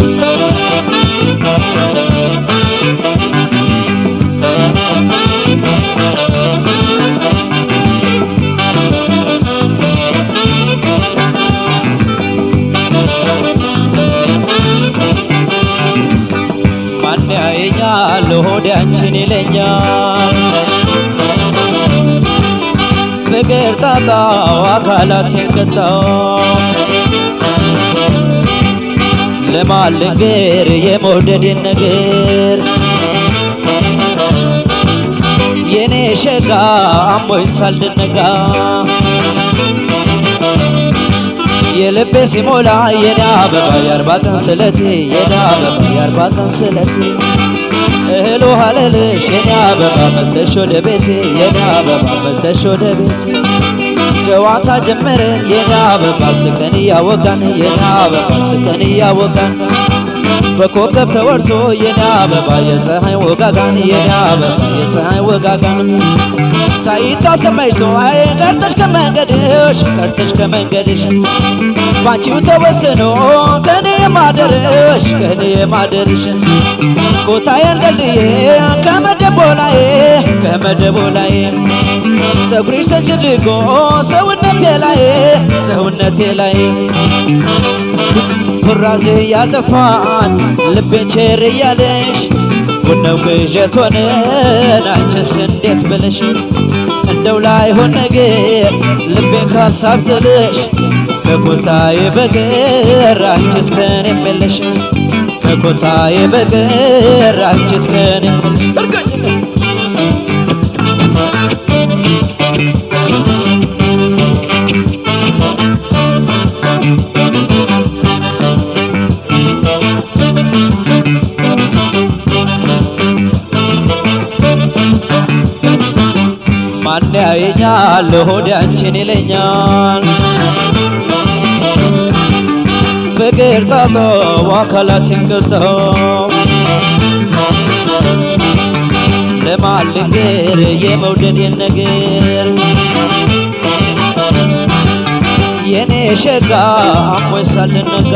ማን ያየኛል ሆዴ አንቺን ይለኛል ፍቅር ጣጣው አካላቴን ቀጣው ለማን ልንገር የመውደዴን ነገር የኔ ሸጋ አሞኝ ሳልደነጋ የልቤ ሲሞላ የኔ አበባ የአርባ ቀን ስለቴ የኔ አበባ የአርባ ቀን ስለቴ እህል ውሃ ልልሽ የኔ አበባ መተሽ ወደ ቤቴ የኔ አበባ መተሽ ወደ ቤቴ ጨዋታ ጀመርን የኔ አበባ ስቀን እያወጋን የኔ አበባ ስቀን እያወጋን በኮከብ ተወርቶ የኔ አበባ የፀሐይ ወጋጋን የኔ አበባ የፀሐይ ወጋጋን ሳይታሰብ መሽቶ አይ ቀርተሽ ከመንገድሽ ቀርተሽ ከመንገድሽ ባንቺው ተወስኖ ከኔ የማደርሽ ከኔ የማደርሽ ኮታዬን ደልድዬ ከመደቦ ላይ ከመደቦ ላይ ፀጉርሽ ተጭድጎ ሰውነቴ ላይ ሰውነቴ ላይ ኩራዜ ያጠፋን ልቤን ቸር እያለሽ ቡነው ቅዠት ሆነን አንቺስ እንዴት ብለሽ እንደው ላይሆን ነገር ልቤን ካሳብ ጥለሽ ከኮታዬ በቀር አንቺስ ከኔ የለሽ ከኮታዬ በቀር አንቺስ ከኔ የለሽ እርግጥ ማን ያየኛል ሆዴ አንቺን ይለኛል ፍቅር ጣጦ አካላችን ገልጸው ለማን ልንገር የመውደዴን ነገር የኔ ሸጋ አሞኝ ሳልነጋ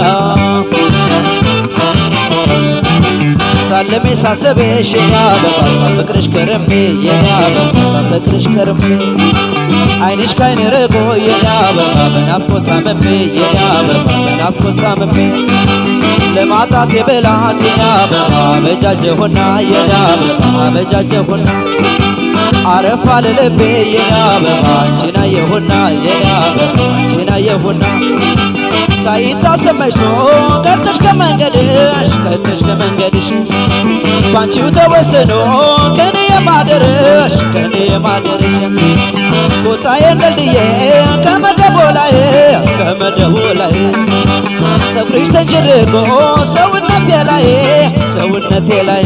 ሳለሜ ሳሰበሽ የኔ አበባ ሳፈቅርሽ ከረሜ የኔ አበባ ሳፈቅርሽ ከረሜ አይንሽ ካይን ርቆ የኔ አበባ በናፍቆት ታምሜ የኔ አበባ በናፍቆት ታምሜ ለማጣት የበላት የኔ አበባ አበጃጀሁና የኔ አበባ አበጃጀሁና አረፋ ለልቤ የኔ አበባ አንቺን አየሁና የኔ አበባ አንቺን አየሁና ሳይታሰብ መሽቶ ቀርተሽ ከመንገድሽ ቀርተሽ ከመንገድሽ ባንቺው ተወስኖ ከኔ የማደርሽ ከኔ የማደርሽ ቦታዬን ደልድዬ ከመደቦ ላይ ከመደቦ ላይ ፀጉርሽ ተንጀርጎ ሰውነቴ ላይ ሰውነቴ ላይ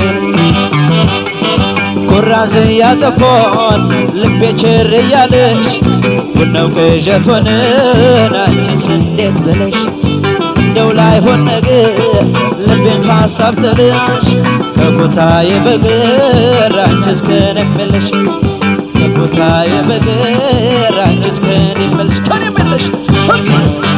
ኩራዝ ያጠፎን ልቤ ችር እያለሽ ቡናው ቅዠት ሆነን አንቺስ እንዴት ብለሽ እንደው ላይሆን ነገር ልቤን ካሳብ ጥለሽ ከቦታዬ በቀር አንቺስ ከኔ የለሽ ከቦታዬ በቀር አንቺስ ከኔ የለሽ ከኔ የለሽ